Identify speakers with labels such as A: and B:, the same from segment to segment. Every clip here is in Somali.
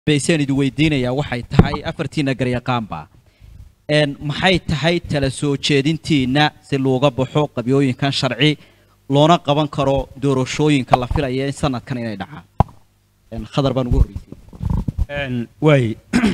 A: baysaan idin weydiinayaa waxay tahay afartiina garyaqaanba een maxay tahay tala soo jeedintiina si looga baxo qabyooyinkan sharci loona qaban karo doorashooyinka la filaya in sanadkan inay dhacaan een khadar baan ugu horreysay
B: waay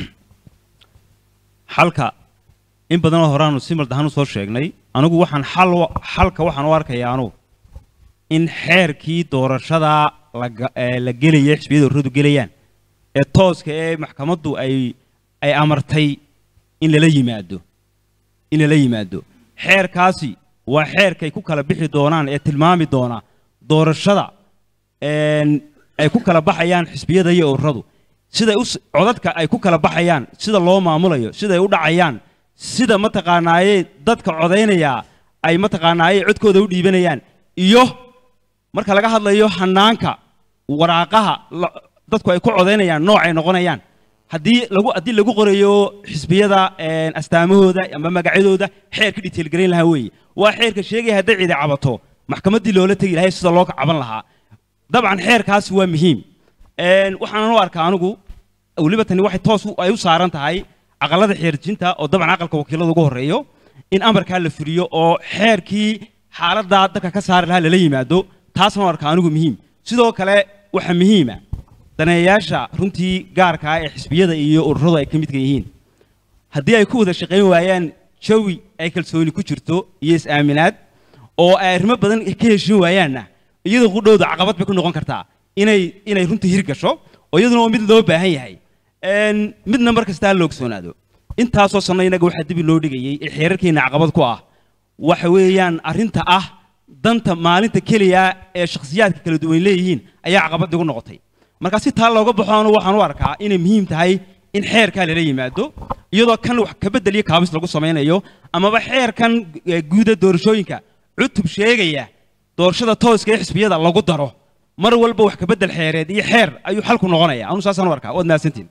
B: xalka in badanoo horaanu si maldahan u soo sheegnay anigu waxaan xal u- xalka waxaan u arkayaa anugu in xeerkii doorashada laga- ee la gelaya xisbiyada ururadu gelayaan ee tooska ee maxkamaddu ay ay amartay in lala yimaado in lala yimaado xeerkaasi waa xeerkay ku kala bixi doonaan ee tilmaami doona doorashada een, ay ku kala baxayaan xisbiyada iyo ururadu siday u s- codadka ay ku kala baxayaan sida loo maamulayo siday u dhacayaan sida mataqaanaaye dadka codaynaya ay mataqaanaaye codkooda u dhiibanayaan iyo marka laga hadlayo hanaanka waraaqaha la- dadku ay ku codaynayaan noocay noqonayaan haddii lagu haddii lagu qorayo xisbiyada een, astaamahooda ama magacyadooda xeerka detail garayn lahaa weeye waa xeerka sheegaya hadday cidi cabato maxkamaddii loola tegi lahay sida loo caban lahaa dabcan xeerkaasi waa muhiim Een, waxaan u arkaa anigu weliba tani waxay toos u- ay u saaran tahay aqalada xeerjinta oo dabcan aqalka wakiilada ugu horeeyo in amarkaa la fuliyo oo xeerkii xaaladdaa dadka ka saari lahaa lala yimaado taasna u arkaa anigu muhiim sidoo kale waxaa muhiima daneeyayaasha runtii gaarka ah ee xisbiyada iyo ururadu ay ka midka yihiin haddii ay ku wada shaqayn waayaan jawi ay kalsooni ku jirto iyo is-aaminaad oo ay arrimo badan ka heshin waayaanna iyada qudhowda caqabad bay ku noqon kartaa inay inay runtii hirgasho oo iyaduna waa mid loo baahan yahay Een, midna mar kasta ha la ogsoonaado intaasoo sanno innaga waxaa dibi loo dhigayey ee xeerarkeena caqabad ku ah waxa weeyaan arrinta ah danta maalinta keliya ee shakhsiyaadka kala duwan leeyihiin ayaa caqabad igu noqotay marka si taa looga baxo anu waxaan u arkaa inay muhiim tahay in xeerkaa lala yimaado iyadoo kan wax ka bedel iyo kaabis lagu samaynayo amaba xeerkan eh, guuda doorashooyinka cutub sheegaya doorashada tooska ee xisbiyada lagu daro mar walba wax ka bedel xeereed iyo xeer ayuu xalku noqonaya anu saasaan u arkaa waad mahadsantiin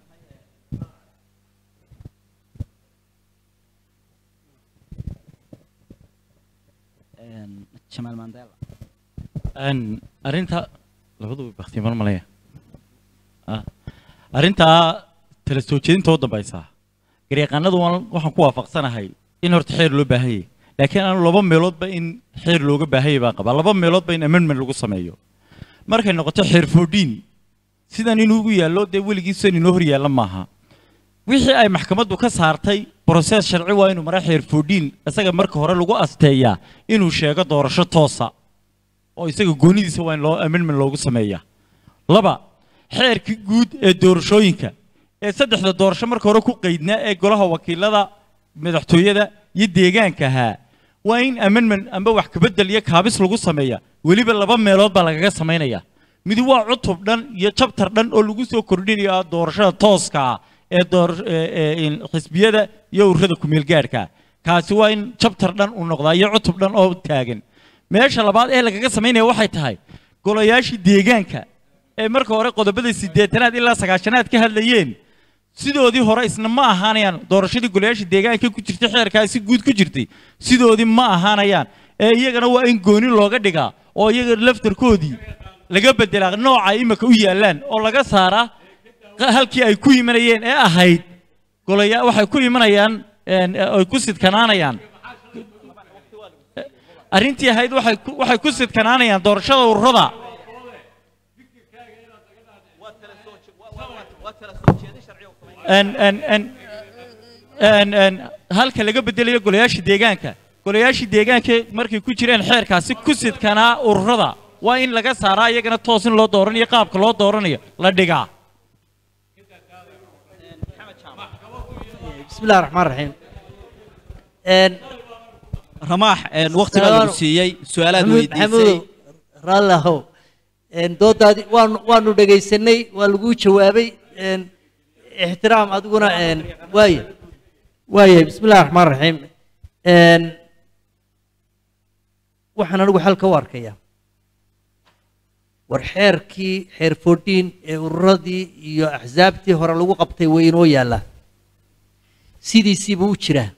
A: een jamaal mandela
C: Een, arrinta labadu baktiimar malaya Ah. arrintaa tala soo jeedinta u dambaysa garyaqaanadu waan- waxaan ku waafaqsanahay in horta xeer loo baahan yahay laakiin aanu laba meeloodba in xeer looga baahan yahay baan qabaa laba meeloodba in amendment lagu sameeyo markay noqoto xeer foodhiin sidan inuu ugu yaallo dee weligiisan inoo hor yaalla maaha wixii ay maxkamaddu ka saartay brosees sharci waa inuu mara xeer foodhiin isaga marka hore lagu asteeyaa inuu sheego doorasho toosa oo isaga goonidiisa waa in loo amendment loogu sameeyaa laba xeerkii guud ee doorashooyinka ee saddexda doorasho marka hore ku qaydnaa ee golaha wakiilada madaxtooyada iyo deegaanka ahaa waa in amendment amba wax kabedel iyo kaabis lagu sameeya weliba laba meelood baa lagaga samaynaya mid waa cutub dhan iyo jabtar dhan oo lagu soo kordhinayo ah doorashada tooska ah ee door ee- ee in xisbiyada iyo ururada kumeelgaadhka kaasi waa in jabtar dhan uu noqdaa iyo cutub dhan oo taagan meesha labaad ee lagaga samaynaya waxay tahay golayaashii deegaanka ee marka hore qodobada siddeetanaad ilaa sagaashanaad ka hadlayeen sidoodii hore isna ma ahaanayaan doorashadii golayaashii deegaanka ku jirtay xeerkaasi guud ku jirtay sidoodii ma ahaanayaan ee iyagana waa in gooni looga dhigaa oo iyaga laftarkoodii laga bedelaa nooca ay imika u yaallaan oo laga saaraa qa- halkii ay ku imanayeen ee ahayd golaya waxay ku imanayaan een, ee, ay ku sidkanaanayaan arrintii ahayd waxay ku- waxay ku sidkanaanayaan doorashada ururada een een een een een halka laga bedelayo golayaasha deegaanka golayaashii deegaanka markay ku jireen xeerkaasi ku sidkanaa ururada waa in laga saaraa iyagana toos in loo dooranayo qaabka loo dooranayo la dhigaa
D: بسم الله الرحمن الرحيم ان
A: ramaax een waqti baa lagu siiyey su-aalaad
D: maxamuud
A: weydiisay
D: maxamuud raallahu een doodaadi waanu waanu dhegaysanay waa lagu jawaabay een ixtiraam adiguna een waaye waaye بسم الله الرحمن الرحيم een waxaan anigu xal ka u arkayaa war xeerkii xeer foodhiin ee ururadii iyo axsaabtii hore lagu qabtay way inoo yaallaa sidiisiibuu u jiraa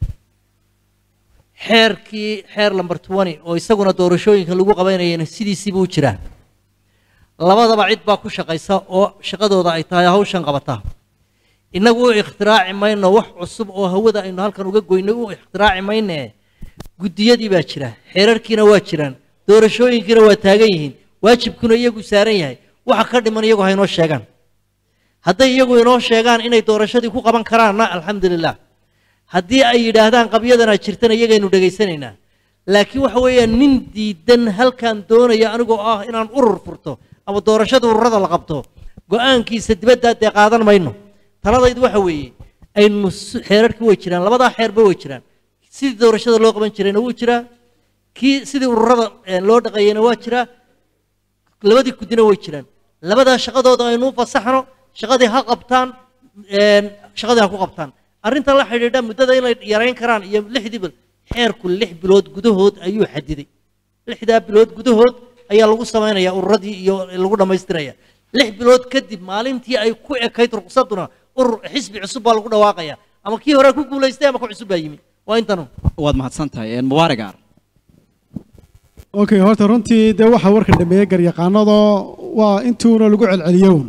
D: xeerkii xeer lamber twenty oo isaguna doorashooyinka lagu qabanayana sidiisiibuu u jiraa labadaba cid baa ku shaqaysa oo shaqadooda ay tahay hawshan qabata innagu u ikhtiraaci mayno wax cusub oo hawada aynu halkan uga goynay u ikhtiraaci mayne guddiyadii baa jira xeerarkiina waa jiraan doorashooyinkiina waa taagan yihiin waajibkuna iyagu saaran yahay waxa ka dhiman iyagu ha inoo sheegaan hadday iyagu inoo sheegaan inay doorashadii ku qaban karaanna alxamdulilah haddii ay yidhaahdaan qabyadana jirtana iyagaynu dhegaysanaynaa laakiin waxa weeyaan nin diidan halkan doonaya anigoo ah inaan urur furto ama doorashada ururada la qabto go-aankiisa dibadda dee qaadan mayno taladaydu waxa weeye aynu s- xeerarkii way jiraan labadaa xeerba way jiraan sidii doorashada loo qaban jirayna wuu jiraa kii sidii ururada eh, loo dhaqeeyeyna waa jiraa labadii guddina way jiraan labadaa shaqadooda aynu u fasaxno shaqadii ha qabtaan een, shaqadii ha ku qabtaan arrinta la xidhiidha muddada inay yarayn karaan iyo lixdii bil xeerku lix bilood gudahood ayuu xadiday lixdaa bilood gudahood ayaa lagu samaynayaa ururadii iyo lagu dhammaystiraya lix bilood kadib maalintii ay ku ekayd ruqsaduna urur xisbi cusub baa lagu dhawaaqaya ama kii hore ku guulaystay ama ku cusub baa yimi waa intanu
A: waad mahadsan tahay een, mubaarak aar
E: okay horta runtii dee waxa warka dhameeyey garyaqaanadoo waa intuuna lagu celceliyown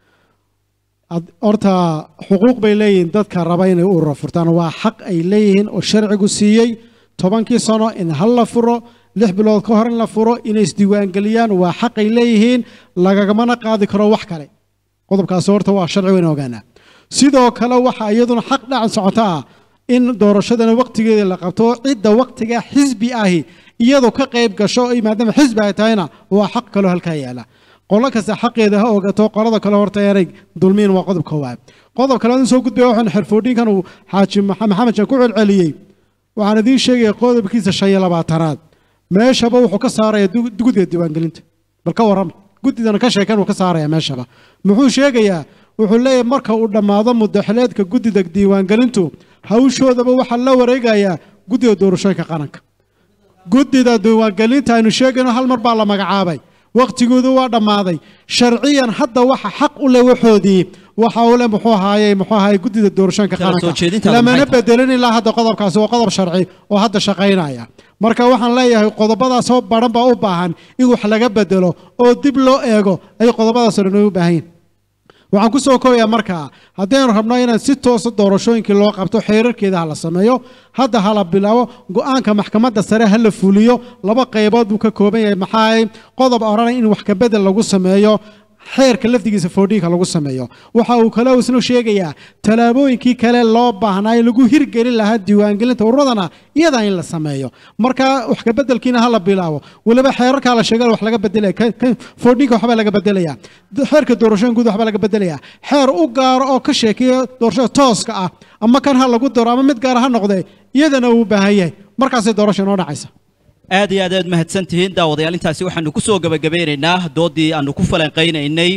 E: Ad- horta xuquuq bay leeyihiin dadka raba inay urura furtaan waa xaq ay leeyihiin oo sharcigu siiyey tobankii sano in hal la furo lix bilood ka hor in la furo inay isdiiwaangeliyaan waa xaq ay leeyihiin lagagamana qaadi karo wax kale qodobkaasi horta waa sharci wayna ogaanaa sidoo kale waxa iyaduna xaq dhacan socota ah in doorashadana waqtigeeda la qabto cidda waqtiga xisbi ahi iyadu ka qayb gasho ay maadaama xisbi ay tahayna waa xaq kaloo halkaa yaala qolo kasta xaqeeda ha ogato qolada kale horta aanay dulmiin waa qodob koowaad qodob kale aan soo gudbaya waxaan xirfoodhinkan uu xaaji Maxa- maxamed shan ku celceliyey waxaan idiin sheegaya qodobkiisa shan iyo labaatanaad meeshaba wuxuu ka saaraya du- guddiga diiwaangelinta bal ka warrama guddidana ka sheekeen uu ka saaraya meeshaba muxuu sheegayaa wuxuu leeyahay marka uu dhammaado mudaxileedka guddida diiwaangelintu hawshoodaba waxaa la wareegayaa guddiga doorashooyinka qaranka guddida diiwaangelinta aynu sheegayno hal mar baa la magacaabay waqtigoodu waa dhammaaday sharciyan hadda waxa xaq u leh waxoodii waxa uu leh muxuu ahaayey muxuu ahaayey guddida doorashooyinka
A: Kala soo
E: qaranka
A: jeedintaada
E: lamana
A: maxay tahay?
E: bedelin ilaa hadda qodobkaasi waa qodob sharci oo hadda shaqaynaya marka waxaan leeyahay qodobadaasoo baran baa u baahan in wax laga bedelo oo dib loo eego ay qodobadaas oo dhan u baahan yihiin waxaan ku soo koobayaa markaa haddaynu rabno inaan si toosa doorashooyinkii loo qabto xeerarkeeda ha la sameeyo hadda ha la bilaabo go-aanka maxkamadda sare ha la fuliyo laba qaybood buu ka kooban yahay maxaa ahay qodob odhanaya in wax ka bedel lagu sameeyo xeerka lafdigiisa foodhiinka lagu sameeyo waxa uu kale isna sheegayaa tallaabooyinkii kale loo baahnaa in lagu hirgelin lahaa diiwaangelinta ururadana iyadaa in la sameeyo marka wax ka bedelkiina ha la bilaabo weliba xeerarkaa la sheegay wax laga bedelaya ka- ka- foodhiinka waxbaa laga bedelaya D- xeerka doorashooyin guud waxbaa laga bedelaya xeer u gaaro oo ka sheekeeya doorashada tooska ah ama kan ha lagu daro ama mid gaara ha noqdee iyadana uu u baahan yahay markaasay doorasha inoo dhacaysa
A: aad iyo aad aad mahadsan tihiin daawadayaal intaasi waxaanu ku soo gebagabeynaynaa doodii aanu ku falanqaynaynay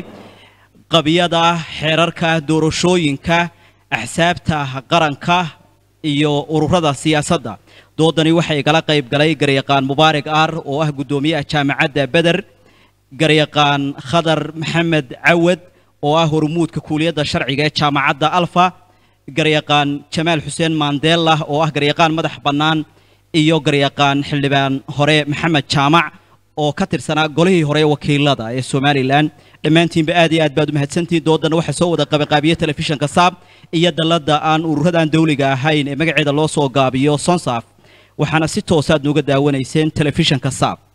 A: qabiyada xeerarka doorashooyinka axsaabta qaranka iyo ururada siyaasadda doodani waxay igala qayb galay garyaqaan mubaarak aar oo ah guddoomiyaha jaamacadda beder garyaqaan khadar maxamed cawad oo ah hormuudka kuuliyadda sharciga ee jaamacadda alfa garyaqaan jamaal xuseen maandeela oo ah garyaqaan madax bannaan iyo garyaqaan xildhibaan hore maxamed jaamac oo ka tirsanaa golihii hore ee wakiilada ee somalilan dhammaantiinba aad iyo aad baad u mahadsantihiin doodana waxaa soo wada qabanqaabiye telefishinka saab iyo dalladda aan ururadan dawliga ahayn ee magaceeda loo soo gaabiyo sonsaf waxaana si toosaad nooga daawanayseen telefishinka saab